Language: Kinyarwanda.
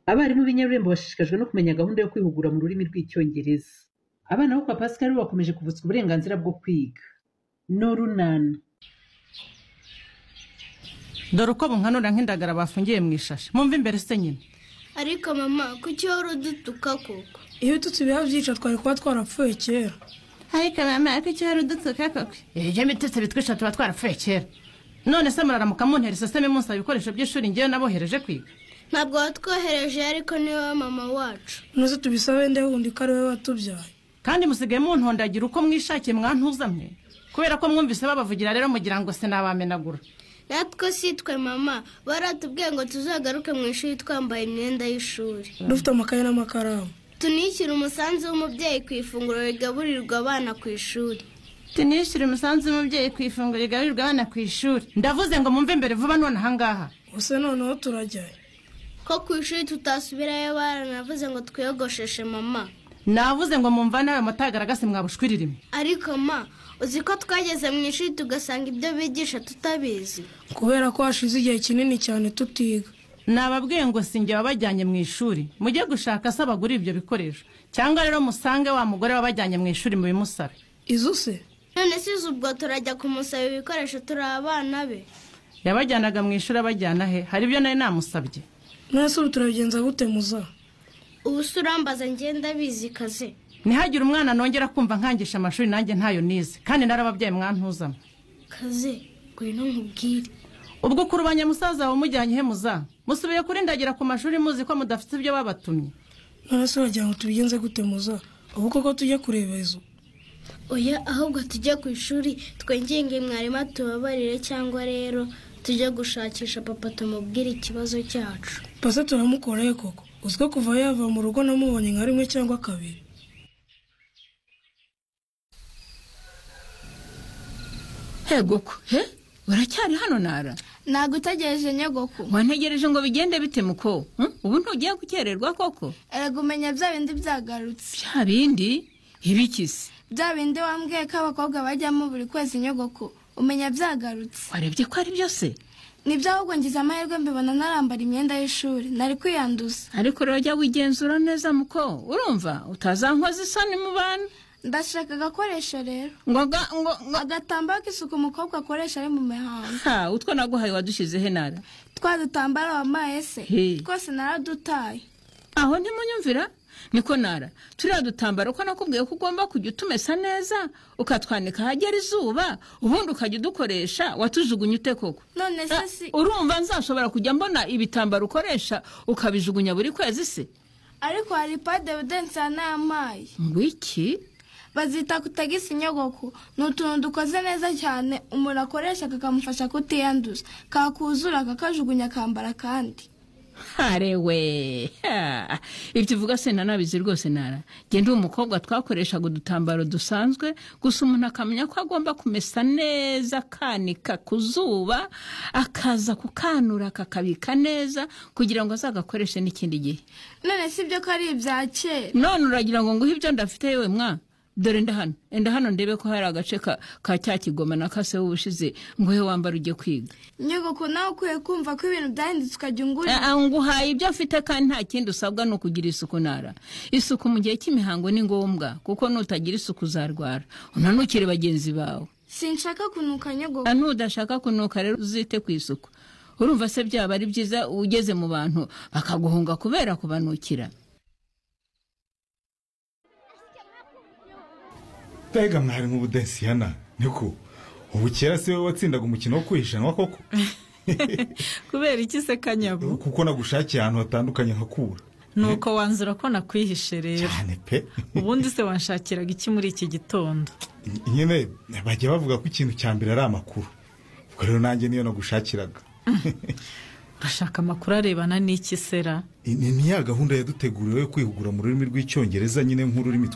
Abarimu b'inyarurembo bashishikajwe no kumenya gahunda yo kwihugura mu rurimi rw'Icyongereza. Abana bo kwa Pascal bakomeje kuvutswa uburenganzira bwo kwiga. No runana. dore uko bunkanura nk'indagara bafungiye mu ishashi mwumve imbere se nyine ariko mama kuki wari udutuka koko iyo ututse ibihebyica twari kuba twarapfuye kera ariko mama ko icyo wari udutuka koko iyo mitutsi bitwisha tuba twarapfuye kera none se muraramuka muntera iseseme munsaba ibikoresho by'ishuri ngewe nabohereje kwiga ntabwo watwohereje ariko ni wowe mama wacu nuze tubisabe nde wundi ko ari we watubyaye kandi musigaye muntondagira uko mwishakiye mwantuza mwe kubera ko mwumvise babavugira rero mugira ngo sinabamenagura natwe si twe mama baratubwiye ngo tuzagaruke mu ishuri twambaye imyenda y'ishuri dufite amakaye n'amakaramu tunishyure umusanzu w'umubyeyi ku ifunguro rigaburirwa abana ku ishuri tunishyure umusanzu w'umubyeyi ku ifunguro rigaburirwa abana ku ishuri ndavuze ngo mwumve imbere vuba none ahangaha gusa noneho turajyayo ko ku ishuri tutasubirayo baranavuze ngo twiyogosheshe mama navuze ngo mumvane ayo matagaragase mwabushwiririmwe ariko ma uzi ko twageze mu ishuri tugasanga ibyo bigisha tutabizi kubera ko hashize igihe kinini cyane tutiga nababwiye ngo singe wabajyanye mu ishuri mujye gushaka se abagura ibyo bikoresho cyangwa rero musange wa mugore wabajyanye mu ishuri mubimusabe izo se none si izi ubwo turajya kumusaba ibikoresho turi abana be yabajyanaga mu ishuri abajyana he hari ibyo nari namusabye nonese ubu turabigenza gute muza ubu se urambaza ngenda bizi kaze ntihagire umwana nongera kumva nkangisha amashuri nanjye ntayo nize kandi narababyaye mwantuzamo kaze ngwino nkubwire ubwo kurubanya musaza wawe umujyanye he muza musubiye kuri ndagira ku mashuri muzi ko mudafite ibyo babatumye nonese uragira ngo tubigenze gute muza ubu koko tujye kureba izo oya ahubwo tujye ku ishuri twengenge mwarimu atubabarire cyangwa rero tujye gushakisha papa tumubwire ikibazo cyacu pase turamukoreye koko uzi ko kuva yava mu rugo namubonye nka rimwe cyangwa kabiri hegoko he uracyari hano nara ntabwo utegereje nyogoko wantegereje ngo bigende bite muko ubu ntugiye gukererwa koko erega umenya bya bindi byagarutse bya bindi ibikisi bya bindi wambwiye ko abakobwa bajyamo buri kwezi nyogoko umenya byagarutse warebye ko ari byose nibyo ahubwo ngize amahirwe mbibona narambara imyenda y'ishuri nari kwiyanduza ariko rero jya wigenzura neza muko urumva utazankoza isoni mu bantu ndashaka agakoresho rero ngo ga ngo ngo agatambaro k'isuku umukobwa akoresha ari mu mihango ha utwo naguhaye wadushyize he nara twa dutambaro wambaye se He. twose naradutaye aho ntimunyumvira niko nara turiya dutambaro ko nakubwiye ko ugomba kujya utumesa neza ukatwanika ahagera izuba ubundi ukajya udukoresha watujugunya ute koko none se si Ah, urumva nzashobora kujya mbona ibitambaro ukoresha ukabijugunya buri kwezi se ariko hari pade budensi ya n'amayi ngo iki bazita kutagisa inyogoko ni utuntu dukoze neza cyane umuntu akoresha kakamufasha kutiyanduza kakuzura kakajugunya akambara akandi harewe ha. ibyo uvuga se ntanabizi rwose nara genda uwo mukobwa twakoreshaga udutambaro dusanzwe gusa umuntu akamenya ko agomba kumesa neza akanika ku zuba akaza kukanura akakabika neza kugira ngo azagakoreshe n'ikindi gihe none si byo ko ari ibya kera none uragira ngo nguhe ibyo ndafite yewe mwa dore nda hano enda hano ndebe ko hari agace ka, ka cya kigoma na kase w'ubushize nguhe wambara ujye kwiga nyogoko nawe ukwiye kumva ko ibintu byahindutse ukajya ungurira Ah, ah, nguhaye ibyo afite kandi nta kindi usabwa ni ukugira isuku nara isuku mu gihe cy'imihango ni ngombwa kuko nutagira isuku uzarwara unanukire bagenzi bawe sinshaka kunuka nyogoko Ah, nudashaka kunuka rero uzite ku isuku urumva se byaba ari byiza ugeze mu bantu bakaguhunga kubera kubanukira mbega mwarimu budensiyana niko ubu kera si wowe watsindaga umukino wo kwihishanwa koko kubera iki se kanyabu kuko nagushakiye ahantu hatandukanye nkakura nuko wanzura ko nakwihishe rero cyane pe ubundi se wanshakiraga iki muri iki gitondo nyine bajya bavuga ko ikintu cya mbere ari amakuru ubwo rero nanjye niyo nagushakiraga urashaka amakuru arebana n'iki sera ni ni ya gahunda yaduteguriwe yo kwihugura mu rurimi rw'icyongereza nyine nk'ururimi